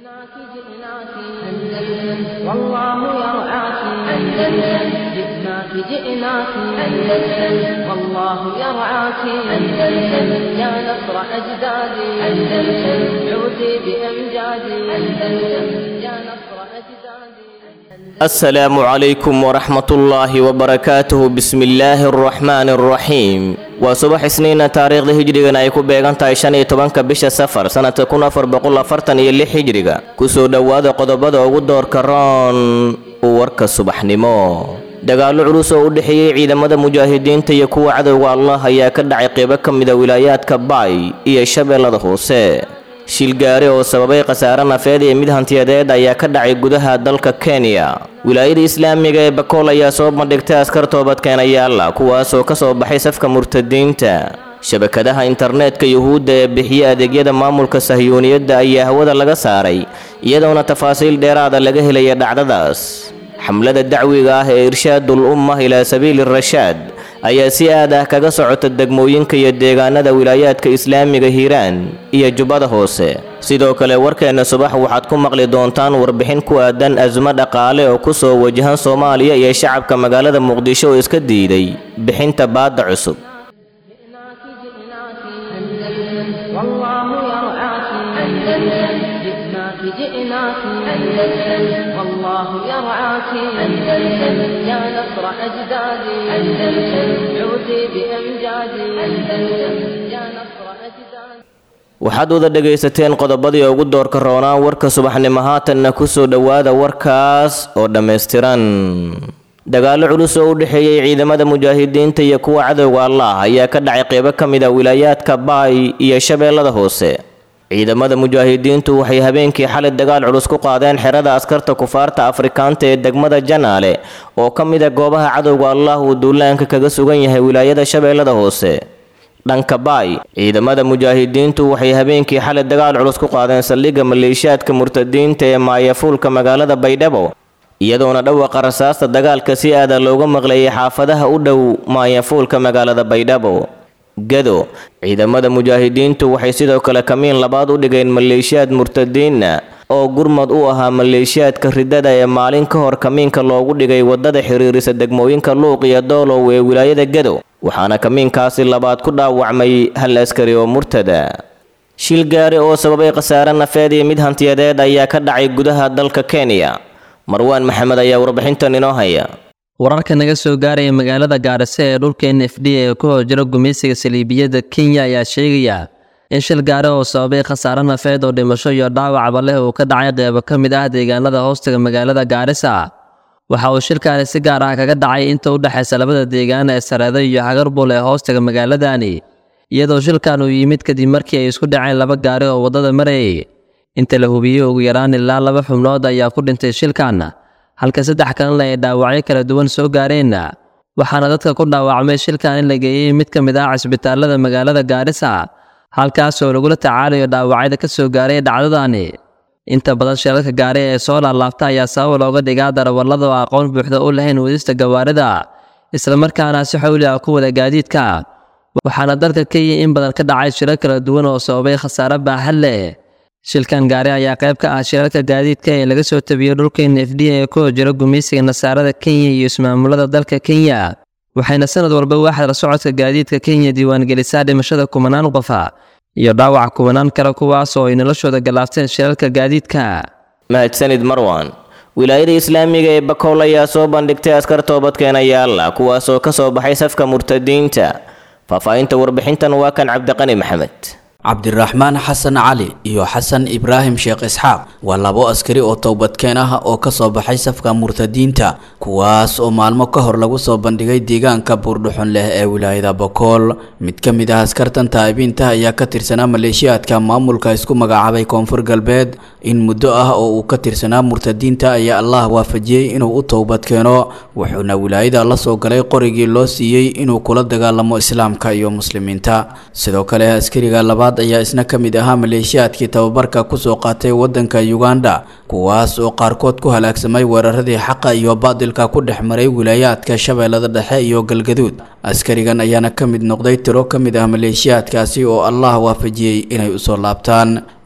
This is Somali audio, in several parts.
جئناك جئناك أندلس والله يرعاك أندلس جئناك جئناك أندلس والله يرعاك أندلس يا نصر أجدادي أندلس عودي بأمجادي أندلس يا نصر أجدادي السلام عليكم ورحمة الله وبركاته بسم الله الرحمن الرحيم waa subax isniina taariikhda hijrigan ay ku beegan tahay shan iyo tobanka bisha safar sanadka kun afar boqol afartan iyo lix hijriga kusoo dhowaada qodobada ugu doorka roon warka subaxnimo dagaallo culus oo u dhexeeyey ciidamada mujaahidiinta iyo kuwa cadowga allah ayaa ka dhacay qeybo ka mida wilaayaadka baay iyo shabeellada hoose shilgaari oo sababay khasaare nafeed iyo mid hantiyadeed ayaa ka dhacay gudaha dalka kenya wilaayada islaamiga ee bakool ayaa soo bandhigtay askar toobadkeenayaala kuwaasoo ka soo baxay safka murtadiinta shabakadaha internetka yuhuudda ee bixiya adeegyada maamulka sahyuuniyadda ayaa hawada laga saaray iyadoona tafaasiil dheeraada laga helaya dhacdadaas xamlada dacwiga ah ee irshaadul ummah ilaa sabiili rashaad ayaa si aad ah kaga socota degmooyinka iyo deegaanada wilaayaadka islaamiga hiiraan iyo jubbada hoose sidoo kale warkeenna subax waxaad ku maqli doontaan warbixin ku aadan asmo dhaqaale oo ku soo wajahan soomaaliya iyo shacabka magaalada muqdisho oo iska diiday bixinta baadda cusub جئناك جئناك أندلس والله يرعاك أندلس جئناك جئناك أندلس والله يرعاك أندلس يا نصر أجدادي أندلس عودي بأمجادي أندلس يا نصر أجدادي waxaad wada dhegaysateen qodobadii ugu doorka roonaa warka subaxnimo haatanna ku soo dhowaada warkaas oo dhammaystiran dagaallo culus oo u dhexeeyey ciidamada mujaahidiinta iyo kuwa cadowga allah ayaa ka dhacay qeybo ka mid a wilaayaadka baay iyo shabeellada hoose ciidamada mujaahidiintu waxay habeenkii xalay dagaal culus ku qaadeen xerada askarta kufaarta afrikaanta ee degmada janaale oo ka mid a goobaha cadowga allah uu duulaanka kaga sugan yahay wilaayada shabeellada hoose dhanka baay ciidamada mujaahidiintu waxay habeenkii xalay dagaal culus ku qaadeen saldhigga maleeshiyaadka murtadiinta ee maayafuulka magaalada baydhabo iyadoona dhawaqa rasaasta dagaalka si aada looga maqlayay xaafadaha u dhow maayafuulka magaalada baydhabo gado ciidamada mujaahidiintu waxay sidoo kale kamiin labaad u dhigeen maleeshiyaad murtadiinna oo gurmad u ahaa maleeshiyaadka ridada ee maalin ka hor kamiinka loogu dhigay wadada xiriirisa degmooyinka luuq iyo doolow ee wilaayada gado waxaana kamiinkaasi labaad ku dhaawacmay hal askari oo murtada shil gaari oo sababay khasaare nafeed iyo mid hantiyadeed ayaa ka dhacay gudaha dalka kenya marwaan maxamed ayaa warbixintan inoo haya wararka naga soo gaaraya magaalada gaarase ee dhulka n f d ee ku hor jira gumaysiga saliibiyadda kenya ayaa sheegaya in shil gaari oo sababay khasaare nafeed oo dhimasho iyo dhaawacba leh uu ka dhacay qeybo ka mid ah deegaanada hoostaga magaalada gaarisa waxa uu shilkaani si gaar ah kaga dhacay inta u dhexaysa labada deegaan ee sareedo iyo xagarbul ee hoostaga magaaladani iyadoo shilkan uu yimid kadib markii ay isku dhaceen laba gaari oo waddada marayay inta la hubiyey ugu yaraan ilaa laba xubnood ayaa ku dhintay shilkan halka saddex kalena ay dhaawacyo kala duwan soo gaareen waxaana dadka ku dhaawacmay shilkan in la geeyey mid ka mid ah cisbitaalada magaalada gaarisa halkaasoo lagula tacaalayo dhaawacyada ka soo gaaray dhacdadani inta badan shilalka gaari ee soo laalaabta ayaa sabab looga dhigaa darawallada oo aqoon buuxda u lahayn wadista gawaarida islamarkaana si xawli ah ku wada gaadiidka waxaana dalka kenya in badan ka dhacay shilal kala duwan oo sababay khasaare baaxad leh shilkan gaari ayaa qayb ka ah shilalka gaadiidka ee laga soo tabiyey dhulka n f d ee ku hor jira gumaysiga nasaarada kenya iyo ismaamulada dalka kenya waxayna sanad walba waaxda la socodka gaadiidka kenya diiwaangelisaa dhimashada kumanaan qofa iyo dhaawac kumanaan kale kuwaas oo ay noloshooda galaafteen shilalka gaadiidka mahadsanid marwan wilaayada islaamiga ee bakool ayaa soo bandhigtay askar toobadkeenayaala kuwaasoo ka soo baxay safka murtadiinta faahfaahinta warbixintan waa kan cabdiqani maxamed cabdiraxmaan xasan cali iyo xasan ibraahim sheekh isxaaq waa labo askari oo towbadkeen ah oo ka soo baxay safka murtadiinta kuwaas oo maalmo ka hor lagu soo bandhigay deegaanka buurdhuxun leh ee wilaayada bokool mid ka mid ah askartan taa'ibiinta ayaa ka tirsanaa maleeshiyaadka maamulka isku magacaabay koonfur galbeed in muddo ah oo uu ka tirsanaa murtadiinta ayaa allah waafajiyey inuu u towbadkeeno wuxuuna wilaayada la soo galay qorigii loo siiyey inuu kula dagaalamo islaamka iyo muslimiinta sidoo kale askariga labaad ayaa isna ka mid ahaa maleeshiyaadkii tababarka kusoo qaatay wadanka uganda kuwaas oo qaarkood ku halaagsamay weeraradii xaqa iyo baadilka ku dhex maray wilaayaadka shabeellada dhexe iyo galgaduud askarigan ayaana ka mid noqday tiro ka mid ah maleeshiyaadkaasi oo allah waafajiyey inay usoo laabtaan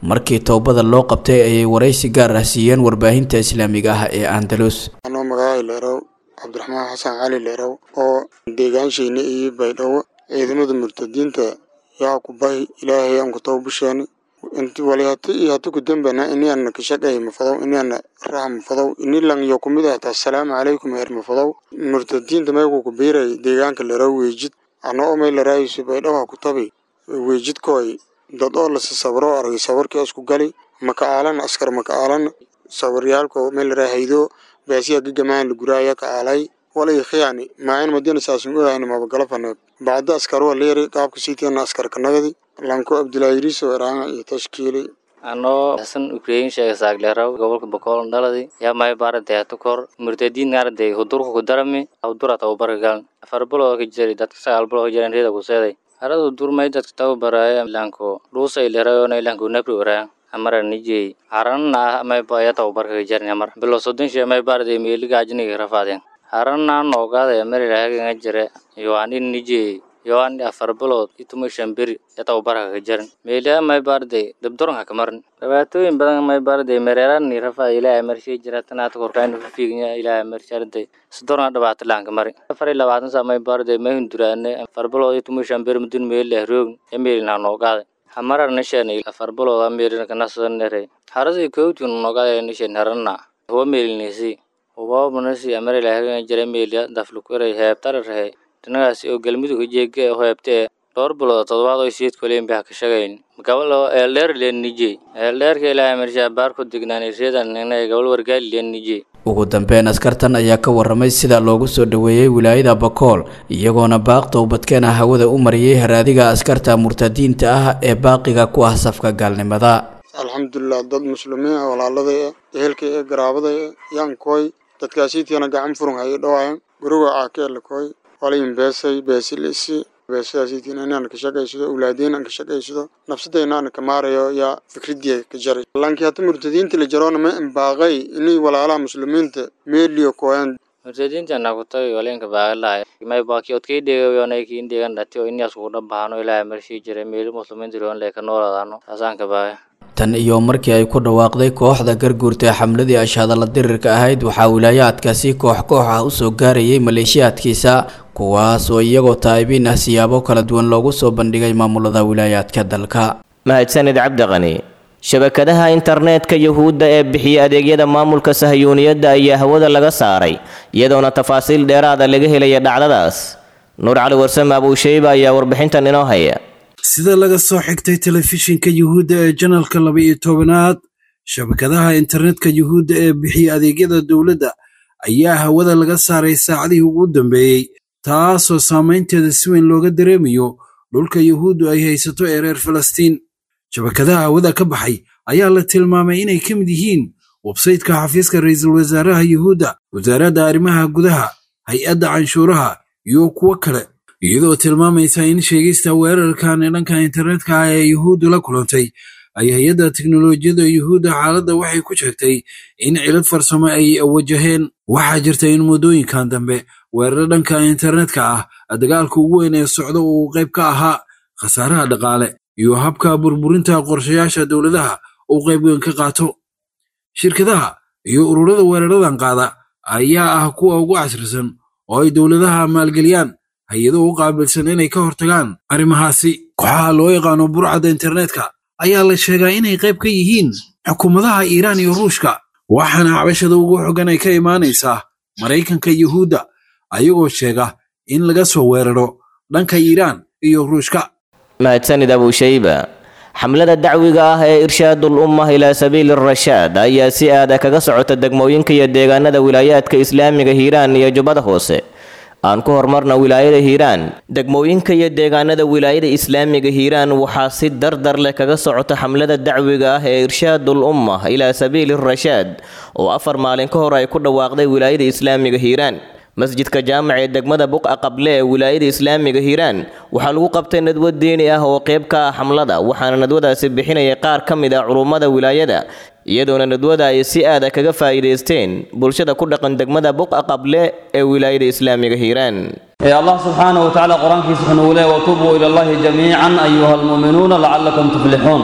markii towbada loo qabtay ayay waraysi gaar ah siiyeen warbaahinta islaamiga ah ee andalus anoo magacay leerow cabdiraxmaan xasan cali leerow oo deegaanshiina iyo baydhabo ciidamada murtadiinta yaa ku bahi ilaahay aan ku tawbusheeni inti wali hati iyo hati ku dambana ini ana kashaqay mafadow ini ana raha mafadow ini lang yo kumid ahta assalaamu calaykum heer mafadow murtadiinta meeku ku biiray deegaanka leerow weejid ano omay laraayisu baydhabo ha ku tabi weejidkooy dad oo lasi sawiro aragay sawirkii isku gali maka aalan askar maka aalan sawiryaalko meel laraa haydo baasiya gagamaan laguraaya ka aalay walay khiyani maayan madina saasun ogaayna mabagala faneeb bacda askaro leeri qaabka siitiana askarka nagadi lanko abdullaahi riso eraanga iyo tashkiili anoo xasan ukrain sheega saagleeraw gobolka bokool dhaladi yaa may baarantay hata kor murtadiin naaraday hudurka ku darami hudura tababarka galan afar biloo ka jiri dadka sagaal biloo ka jiran reeda ku seeday harada durmay dadka tababaraya lanko dhuusay leerayona lanko nabri waraan amara nijey harana may baya tababarka ka jarin amar bilo soddon shee may baaraday meeliga ajniga rafaadeen harana noogaada amari rahaga jire yoanin nijey yoan afar bilood ituma shan beri ya tababarka ka jarin meeliya may baarday dabdoranka ka marin dhibaatooyin badan may baarday mereerani rafa ilaahay marshii jira tanaata korkaayna ku fiignya ilaahay marsharinday sidorna dhibaato laanka mari afar iyo labaatan saa may baarday may hunduraane afar bilood ituma shan beri mudun meelih roog ya meelina noogaada hamarar nishan afar bilood ameerina kanasanere harasi kowtun noogaada nishan harana huwa meelinisi huwa manasi amari lahaga jira meeliya daflukure heebtara rahe dhinagaasi oo galmudug jeege heebtee dhowr bilood toddobaad oo siid koleen baa ka shaqayn gabal oo eeldheer leen nije eeldheerka ilaahay marshaa baar ku degnaan reedan inay gabal wargaali leen nije ugu dambeyn askartan ayaa ka waramay sida loogu soo dhoweeyey wilaayada bakool iyagoona baaq towbadkeena hawada u mariyey haraadiga askarta murtadiinta ah ee baaqiga ku ah safka gaalnimada alxamdulilah dad muslimiin ah walaalada eh ehelka ee garaabada eh yankooy dadkaasiitiana gacan furun hayay dhawaayan guriga caakeelakooy walayin beesay beesilisi beesadaasiitiin inaan ka shaqaysado awlaadeen aan ka shaqaysado nafsadayna aan ka maarayo yaa fikridiya ka jaray laakiin hata murtadiinta la jaroona ma imbaaqay inay walaalaha muslimiinta meeliyo kooyan murtadiinta nakutay walenka baagalahay may baaki odkay dheegayonay kiin dheegan dhati oo inaas kugu dhabahano ilaahay marshii jiray meeli muslimiinta roon lee ka nooladaano taasaan ka baagay tan iyo markii ay ku dhawaaqday kooxda garguurta ee xamladii ashhadalla dirirka ahayd waxaa wilaayaadkaasi koox koox ah usoo gaarayay maleeshiyaadkiisa kuwaas oo iyagoo taa'ibiin ah siyaabo kala duwan loogu soo bandhigay maamulada wilaayaadka dalka mahadsanid cabdiqani shabakadaha internetka yuhuudda ee bixiya adeegyada maamulka sahayuuniyadda ayaa hawada laga saaray iyadoona tafaasiil dheeraada laga helaya dhacdadaas nuur cali warsame abuusheyba ayaa warbixintan inoo haya sida laga soo xigtay telefishinka yuhuudda ee janalka laba iyo tobanaad shabakadaha internetka yuhuudda ee bixiya adeegyada dowladda ayaa hawada laga saaray saacadihii ugu dambeeyey taasoo saamaynteeda si weyn looga dareemayo dhulka yuhuuddu ay haysato ee reer falastiin shabakadaha hawada ka baxay ayaa la tilmaamay inay ka mid yihiin websaytka xafiiska ra'iisul wasaaraha yuhuudda wasaaradda arrimaha gudaha hay-adda canshuuraha iyo kuwo kale iyadoo tilmaamaysa in sheegista weerarkan dhanka internetka ah ee yuhuuddu la kulantay ay hay-adda teknolojiyadda yuhuudda xaaladda waxay ku sheegtay in cilad farsamo ay wajaheen waxaa jirta in muddooyinkan dambe weerar dhanka internetka ah dagaalka ugu weyn ee socda uu qayb ka ahaa khasaaraha dhaqaale iyo habka burburinta qorshayaasha dowladaha uu qayb weyn ka qaato shirkadaha iyo ururada weeraradan qaada ayaa ah kuwa ugu casrisan oo ay dowladaha maalgeliyaan hay-ado u qaabilsan inay ka hortagaan arrimahaasi kooxaha loo yaqaano burcadda internetka ayaa la sheegaa inay qayb ka yihiin xukuumadaha iiraan iyo ruushka waxaana cabashada ugu xoggan ay ka imaanaysaa maraykanka yuhuudda ayagoo sheega in laga soo weeraro dhanka iiraan iyo ruushka mahadsanid abuushayba xamlada dacwiga ah ee irshaadul ummah ilaa sabiili rashaad ayaa si aada kaga socota degmooyinka iyo deegaanada wilaayaadka islaamiga hiiraan iyo jubbada hoose aan ku horumarna wilaayada hiiraan degmooyinka iyo deegaanada wilaayada islaamiga hiiraan waxaa si dardar leh kaga socota xamlada dacwiga ah ee irshaadul ummah ilaa sabiili rashaad oo afar maalin ka hor ay ku dhawaaqday wilaayada islaamiga hiiraan masjidka jaamac ee degmada buqa qable ee wilaayada islaamiga hiiraan waxaa lagu qabtay nadwo diini ah oo qayb ka ah xamlada waxaana nadwadaasi bixinaya qaar ka mid ah culummada wilaayada iyadoona nadwada ay si aada kaga faa'iidaysteen bulshada ku dhaqan degmada buqa qable ee wilaayada islaamiga hiiraan يا الله سبحانه وتعالى قرآن في سبحانه وله وتوبوا إلى الله جميعا أيها المؤمنون لعلكم تفلحون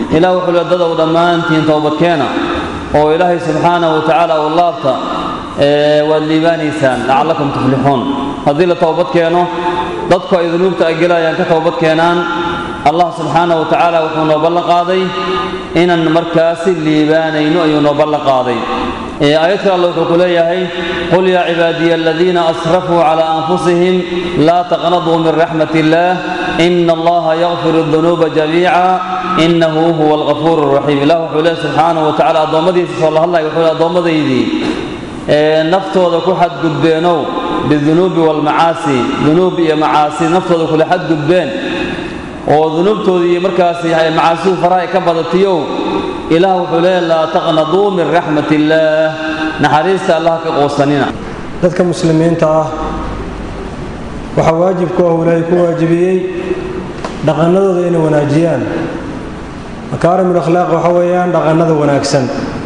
ilaah wuxuu le dadow dhammaantiin towbadkeena oo ilaahay subxaanahu wa tacaala u laabta waad liibaanaysaan lacallakum tuflixuun haddii la towbad keeno dadku ay dunuubta ay gelayaan ka towbad keenaan allah subxaanahu wa tacaala wuxuu noo ballan qaaday inaan markaasi liibaanayno ayuu noo ballan qaaday aayad kale alle wuxuu ku leeyahay qul yaa cibaadiya aladiina asrafuu calaa anfusihim laa taqnaduu min raxmat illaah ina allaha yakfiru dunuuba jamiica inahu huwa algafuur raxiim ilah wuxuu leeyahy subxaanahu wa tacala addoommadiisa soo la hadlaya wuxuu le addoommadaydii naftooda ku xadgudbeenow bidunuubi walmacaasi dunuub iyo macaasi naftooda kule xadgudbeen oo dunuubtoodii markaasi macaasidu faraha ay ka badatiyow ilaah wuxuu leeyahy laa taqnaduu min raxmat illaah naxariista allah ka quusanina dadka muslimiinta ah waxaa waajibku ah ilaahay ku waajibiyey dhaqannadooda inay wanaajiyaan makaarimul akhlaaq waxa weeyaan dhaqannada wanaagsan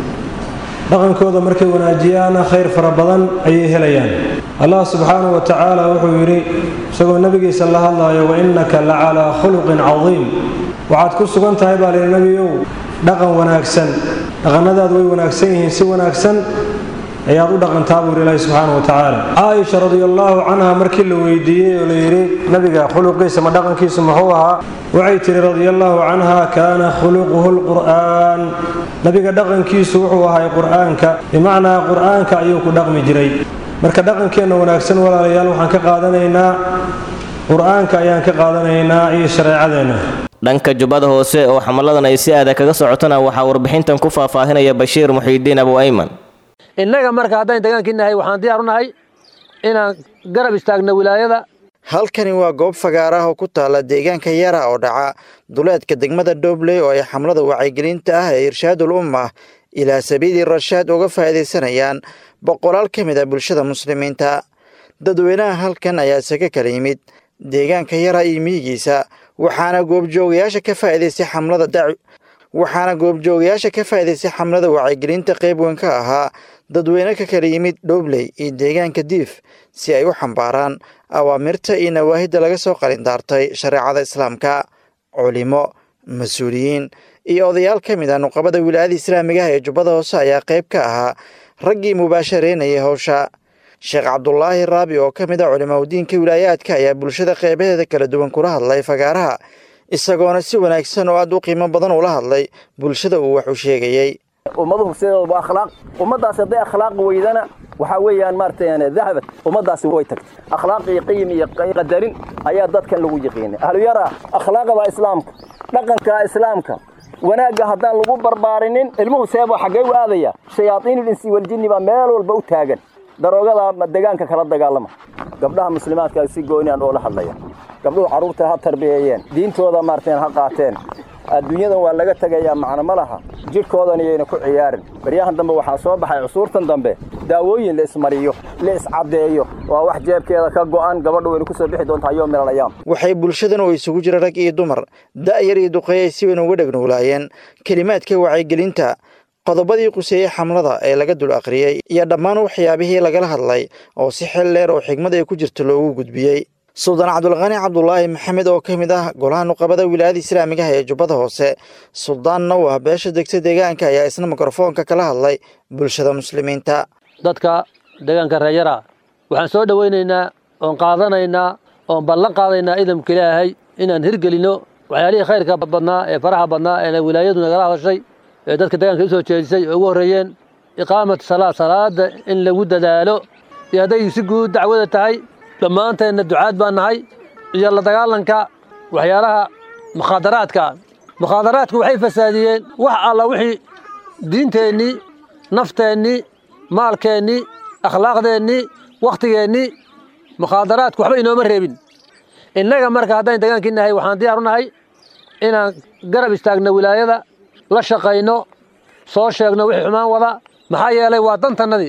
dhaqankooda markay wanaajiyaana khayr fara badan ayay helayaan allah subxaanahu wa tacaala wuxuu yidhi isagoo nebigiisa la hadlaayo wa innaka la calaa khuluqin cadiim waxaad ku sugan tahay baa lihi nebiyow dhaqan wanaagsan dhaqannadaadu way wanaagsan yihiin si wanaagsan ayaad u dhaqantaa buu yidhi ilaahi subxaanahu wa tacaala caaisha radiallaahu canha markii la weydiiyey oo la yidhi nebiga khuluqiisa ma dhaqankiisu muxuu ahaa waxay tidhi radiallaahu canha kaana khuluquhu lqur'aan nebiga dhaqankiisu wuxuu ahay qur'aanka bimacnaa qur'aanka ayuu ku dhaqmi jiray marka dhaqankeenna wanaagsan walaalayaal waxaan ka qaadanaynaa qur'aanka ayaan ka qaadanaynaa iyo shareecadeenna dhanka jubbada hoose oo xamalladan ay si aada kaga socotana waxaa warbixintan ku faahfaahinaya bashiir muxiidiin abu ayman innaga marka haddaan degaankiinahay waxaan diyaar u nahay inaan garab istaagno wilaayada halkani waa goob fagaar ah oo ku taalla deegaanka yara oo dhaca duleedka degmada dhobley oo ay xamlada wacyigelinta ah ee irshaadul ummah ilaa sabiili rashaad uga faa'iidaysanayaan boqolaal ka mid a bulshada muslimiinta dadweynaha halkan ayaa isaga kala yimid deegaanka yara iyo miyigiisa waxaana goobjoogayaasha ka faa'iidaystay xamlada dac waxaana goobjoogayaasha ka faa'iidaystay xamlada wacyigelinta qayb weyn ka ahaa dadweyne ka kala yimid dhobley iyo deegaanka diif si ay u xambaaraan awaamirta iyo nawaahidda laga soo qalindaartay shareecada islaamka culimo mas-uuliyiin iyo odayaal ka mid ah nuqabada wilaayada islaamiga ah ee jubbada hoose ayaa qayb ka ahaa raggii mubaashareynayay howsha sheekh cabdulaahi raabi oo ka mid ah culimaudiinka wilaayaadka ayaa bulshada qeybaheeda kala duwan kula hadlay fagaaraha isagoona si wanaagsan oo aad u qiimo badan ula hadlay bulshada uu wax u sheegayey ummaduhu sideedaba waa akhlaaq ummaddaasi hadday akhlaaq weydana waxaa weeyaan maaragtay dahabad ummaddaasi way tagtay akhlaaq iyo qiyim iyo qadarin ayaa dadkan lagu yiqiinay ahluyara akhlaaqda islaamka dhaqanka islaamka wanaagga haddaan lagu barbaarinin ilmuhu seeba xaggee u aadaya shayaaiinul insi waljinni baa meel walba u taagan daroogada degaanka kala dagaalama gabdhaha muslimaadka si gooniyan oo la hadlaya gabdhuhu carruurta ha tarbiyeeyeen diintooda maarteen ha qaateen adduunyadan waa laga tegayaa macno ma laha jidhkoodan iyayna ku ciyaarin baryahan dambe waxaa soo baxay cusuurtan dambe daawooyin la ismariyo la iscaddeeyo waa wax jeebkeeda ka go'an gabadha wayna kusoo bixi doontaa yoo milalayaam waxay bulshadan oo isugu jira rag iyo dumar da'yar iyo duqeey ay si weyn uga dhegnuulaayeen kelimaadka wacyigelinta qodobadii quseeyey xamlada ee laga dul akhriyey iyo dhammaan waxyaabihii lagala hadlay oo si xel dheer oo xigmad ay ku jirto loogu gudbiyey suldaan cabdulqani cabdulaahi maxamed oo ka mid ah golaha nuqabada wilaayada islaamiga ah ee jubbada hoose suldaanna u ah beesha degta deegaanka ayaa isna mikrofoonka kala hadlay bulshada muslimiinta dadka deegaanka reeyara waxaan soo dhowaynaynaa oon qaadanaynaa oon ballan qaadaynaa idamka ilaahay inaan hirgelinno waxyaalihii khayrka badnaa ee faraxa badnaa ee wilaayadu nagala hadashay ee dadka deegaanka u soo jeedisay oo ugu horreeyeen iqaamat salaad salaada in lagu dadaalo iyo hadday si guud dacwada tahay dhammaanteenna ducaad baan nahay iyo la dagaalanka waxyaalaha mukhaadaraadka mukhaadaraadku waxay fasaadiyeen wax alla wixii diinteennii nafteennii maalkeennii akhlaaqdeennii wakhtigeennii mukhaadaraadku waxba inooma reebin innaga marka haddaan degaankii nahay waxaan diyaar u nahay inaan garab istaagno wilaayada la shaqayno soo sheegno wixii xumaan wada maxaa yeelay waa dantannadii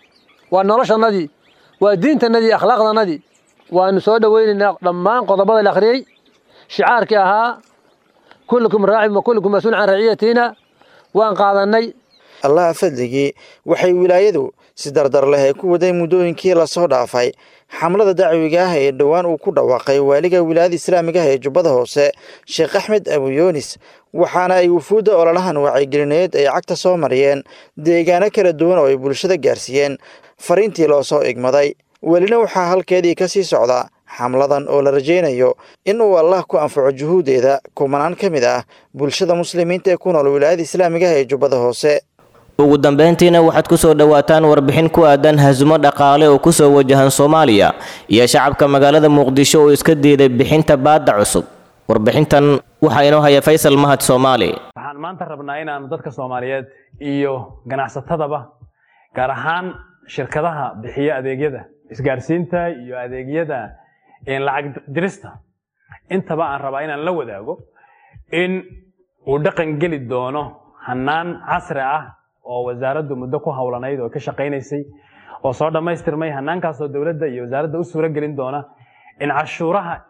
waa noloshannadii waa diintannadii akhlaaqdannadii waanu soo dhowaynaynaa dhammaan qodobada la akhriyey shicaarkii ahaa kullukum raacin wa kullukum mas-uul can raciyatiina waan qaadannay allaha fadligii waxay wilaayadu si dardar leh ay ku waday muddooyinkii lasoo dhaafay xamlada dacwiga ah ee dhowaan uu ku dhawaaqay waaliga wilaayada islaamiga ah ee jubbada hoose sheekh axmed abuyoonis waxaana ay wufuudda ololahan wacyigelineed ay cagta soo mariyeen deegaano kala duwan oo ay bulshada gaarsiiyeen fariintii loo soo igmaday welina waxaa halkeedii ka sii socda xamladan oo la rajaynayo in uu allah ku anfaco juhuudeeda kumanaan ka mid ah bulshada muslimiinta ee ku nool wilaayada islaamigaha ee jubbada hoose ugu dambayntiina waxaad ku soo dhowaataan warbixin ku aadan hasumo dhaqaale oo ku soo wajahan soomaaliya iyo shacabka magaalada muqdisho oo iska diiday bixinta baadda cusub warbixintan waxaa inoo haya faysal mahad soomaali waxaan maanta rabnaa inaanu dadka soomaaliyeed iyo ganacsatadaba gaar ahaan shirkadaha bixiya adeegyada isgaarsiinta iyo adeegyada lacag dirista intaba aan rabaa inaan la wadaago in uu dhaqan geli doono hannaan casri ah oo wasaaraddu muddo ku howlanayd oo ka shaqaynaysay oo soo dhammaystirmay hannaankaasoo dowladda iyo wasaaradda u suuro gelin doona in cashuuraha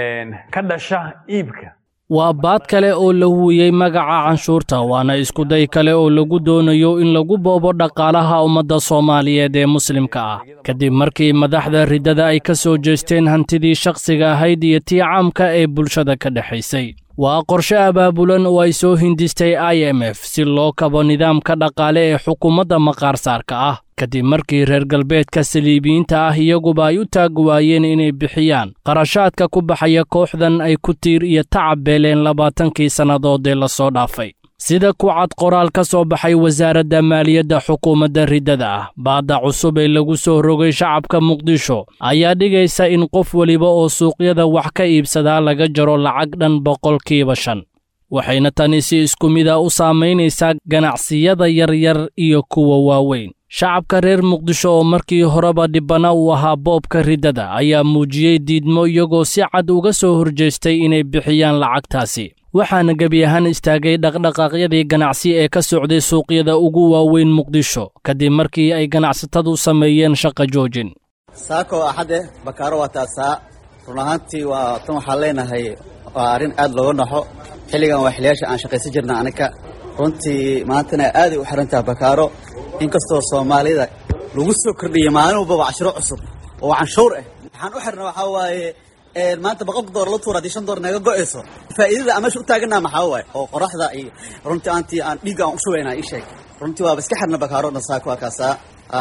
ka dhasha iibka waa baad kale oo la huwiyey magaca canshuurta waana iskuday kale oo lagu doonayo in lagu boobo dhaqaalaha ummadda soomaaliyeed ee muslimka ah kadib markii madaxda riddada ay ka soo jeesteen hantidii shakhsiga ahayd iyo tii caamka ee bulshada ka dhexaysay waa qorshe abaabulan oo ay soo hindistay i m f si loo kabo nidaamka dhaqaale ee xukuumadda maqaarsaarka ah kadib markii reer galbeedka saliibiyiinta ah iyaguba ay u taag waayeen inay bixiyaan qarashaadka ku baxaya kooxdan ay ku tiir iyo tacab beeleen labaatankii sannadood ee lasoo dhaafay sida ku cad qoraal ka soo baxay wasaaradda maaliyadda xukuumadda riddada ah baadda cusub ee lagu soo rogay shacabka muqdisho ayaa dhigaysa in qof weliba oo suuqyada wax ka iibsadaa laga jaro lacag dhan boqolkiiba shan waxayna tani si isku mid a u saamaynaysaa ganacsiyada yaryar iyo kuwa waaweyn shacabka reer muqdisho oo markii horeba dhibbana uu ahaa boobka riddada ayaa muujiyey diidmo iyagoo si cad uga soo horjeestay inay bixiyaan lacagtaasi waxaana gebi ahaan istaagay dhaqdhaqaaqyadii ganacsi ee ka socday suuqyada ugu waaweyn muqdisho kadib markii ay ganacsatadu sameeyeen shaqa joojin saako axade bakaaro waa taasaa run ahaantii waa tan waxaan leenahay waa arrin aad looga naxo xilligan waa xiliyaasha aan shaqaysan jirna aniga runtii maantana aaday u xiran tahay bakaaro inkastoo soomaalida lagu soo kordhiyey maalin walbaba cashiro cusub oo canshuur ah waxaan u xirna waxaa waaye maanta boqolka doolar la tuura haddii shan doolar naga go'ayso faa'iidada aan meesha u taaganaa maxaa waaye oo qoraxda iyo runtii aantii aan dhiigga aan u shubaynaa ii sheeg runtii waaba iska xirna bakaaro dhan saaka waa kaasaa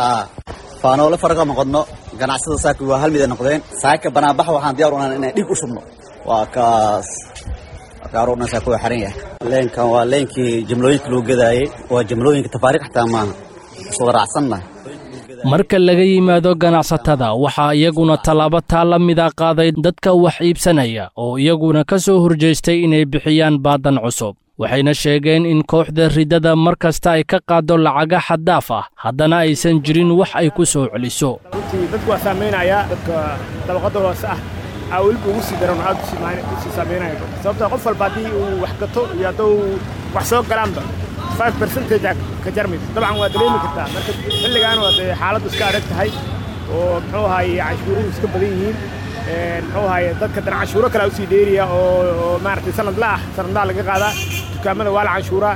faanoole faraga noqodno ganacsada saaka waa hal mid ay noqdeen saaka banaanbax waxaan diyaar u nahay inaan dhiig u shubno waa kaas bakaaro dhan saaka waa xiran yahay leenkan waa leenkii jimlooyinka lagu gadaayey waa jimlooyinka tafaariiq xataa maaha iswada raacsannahay marka laga yimaado ganacsatada waxaa iyaguna tallaabo taa la mida qaaday dadka wax iibsanaya oo iyaguna ka soo horjeestay inay bixiyaan baadan cusub waxayna sheegeen in kooxda riddada mar kasta ay ka qaaddo lacaga xaddaaf ah haddana aysan jirin wax ay ku soo celiso runtii dadku waa saamaynaya dadka dabaqadda hoose ah aa weliba ugu sii daran aad usii saamaynaya sababtoo qof walba haddii uu wax gato iyo hadduu wax soo galaanba five percentage ka jarmayso dabcan waa dareemi kartaa marka xilligaan waa dee xaaladdu iska adag tahay oo muxuu ahaaye canshuuruhu iska badan yihiin muxuu ahaaye dadka dan canshuuro kale usii dheeriya oo maaragtay sanadla ah sanadlaha laga qaadaa dukaamada waa la canshuuraa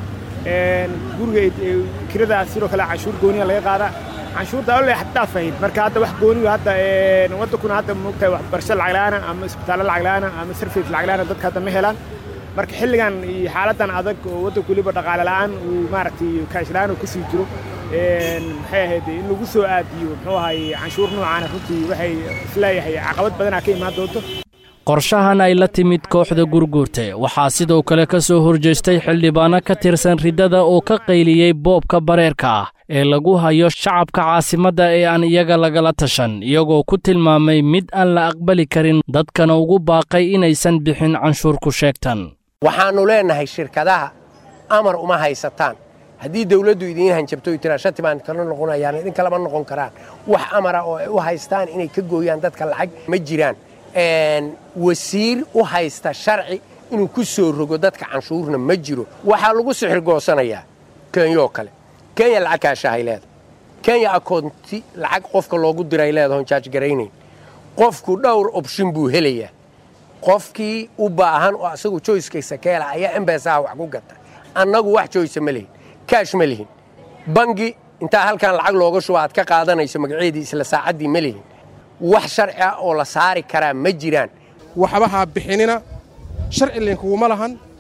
guriga kirada sidoo kale canshuur gooniya laga qaadaa canshuurta ole xaddaaf ahayd marka hadda wax gooniga hadda waddankuna hadda moogtahay waxbarasho lacag la'aana ama isbitaallo lacag la'aana ama sarfis lacag la'aana dadka hadda ma helaan marka xilligan iyo xaaladan adag oo waddanku weliba dhaqaale la'aan uu maaragtay kaash la'aan uu kusii jiro maxay ahayd in lagu soo aadiyo muxuu ahaye canshuur noocaana runtii waxay isleeyahay caqabad badanaa ka imaan doonto qorshahan ay la timid kooxda gurguurte waxaa sidoo kale ka soo horjeestay xildhibaano ka tirsan riddada oo ka qayliyey boobka bareerka ah ee lagu hayo shacabka caasimadda ee aan iyaga lagala tashan iyagoo ku tilmaamay mid aan la aqbali karin dadkana ugu baaqay inaysan bixin canshuur ku sheegtan waxaannu leennahay shirkadaha amar uma haysataan haddii dawladdu idiin hanjabto tiraa shati baan kala noqonayaan idinka lama noqon karaan wax amara oo ay u haystaan inay ka gooyaan dadka lacag ma jiraan wasiir u haysta sharci inuu ku soo rogo dadka canshuurna ma jiro waxaa lagu sixir goosanayaa kenyoo kale kenya lacag kaashahay leedahay kenya akoonti lacag qofka loogu diray leedahon jaajgaraynayn qofku dhowr obshin buu helayaa qofkii u baahan oo asagu joyskaysa keela ayaa embesaha wax ku gata annagu wax joysa ma lihin kaash ma lihin bangi intaa halkan lacag looga shuba aad ka qaadanayso magaceedii isla saacaddii ma lihin wax sharci ah oo la saari karaa ma jiraan waxba ha bixinina sharci linkuguma lahan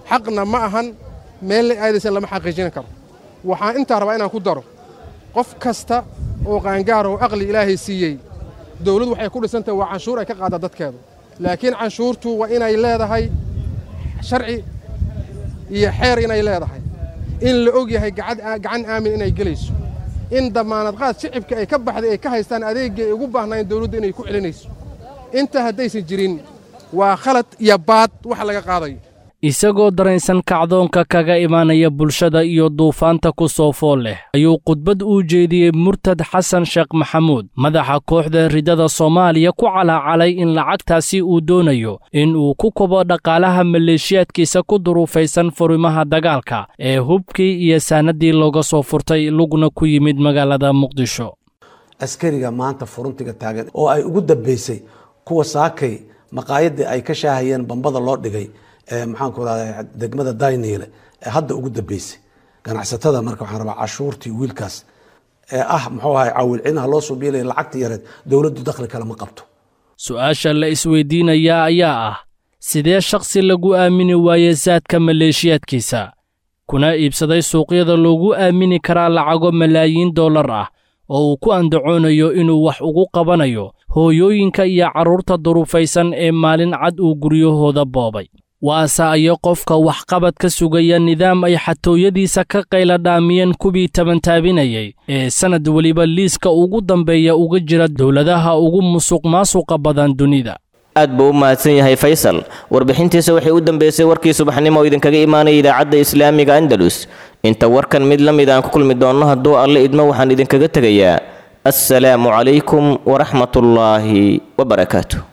xaqna ma ahan meelle aadaysan lama xaqiijin karo waxaan intaa rabaa inaan ku daro qof kasta oo qaangaar oo aqli ilaahay siiyey dawladdu waxay ku dhisantahay waa canshuur ay ka qaadda dadkeedu laakiin canshuurtu waa inay leedahay sharci iyo xeer inay leedahay in la og yahay gacan aamin inay gelayso in dammaanad qaad shicibka ay ka baxday ay ka haystaan adeeggii ay ugu baahnaayeen dawladdu inay ku celinayso inta haddaysan jirin waa khalad iyo baad wax laga qaadayo isagoo dareensan kacdoonka kaga imaanaya bulshada iyo duufaanta ku soo fool leh ayuu khudbad uu jeediyey murtad xasan sheekh maxamuud madaxa kooxda ridada soomaaliya ku calaacalay in lacagtaasi uu doonayo in uu ku kobo dhaqaalaha maleeshiyaadkiisa ku duruufaysan furimaha dagaalka ee hubkii iyo saanadii looga soo furtay lugna ku yimid magaalada muqdisho askariga maanta furuntiga taagan oo ay ugu dambaysay kuwa saakay maqaayadii ay ka shaahayeen bambada loo dhigay maxaanku radaa degmada dayniile ee hadda ugu dambeysay ganacsatada marka waxaan rabaa cashuurtii wiilkaas ee ah muxuu ahay cawilcinaha loo soo biilaya lacagta yareed dowladdu dakhli kale ma qabto su-aasha la isweydiinayaa ayaa ah sidee shakhsi lagu aamini waaye saadka maleeshiyaadkiisa kuna iibsaday suuqyada loogu aamini karaa lacago malaayiin dollar ah oo uu ku andacoonayo inuu wax ugu qabanayo hooyooyinka iyo carruurta duruufaysan ee maalin cad uu guryahooda boobay waase ayo qofka waxqabad ka sugaya nidaam ay xatooyadiisa ka qayla dhaamiyeen kuwii tabantaabinayay ee sannad weliba liiska ugu dambeeya uga jira dowladaha ugu musuq maasuqa badan dunida aad buu u mahadsan yahay faysal warbixintiisa waxay u dambeysay warkii subaxnimo oo idinkaga imaanaya idaacadda islaamiga andalus inta warkan mid la mid aan ku kulmi doonno hadduu alle idmo waxaan idinkaga tegayaa assalaamu calaykum waraxmatullaahi wabarakaatu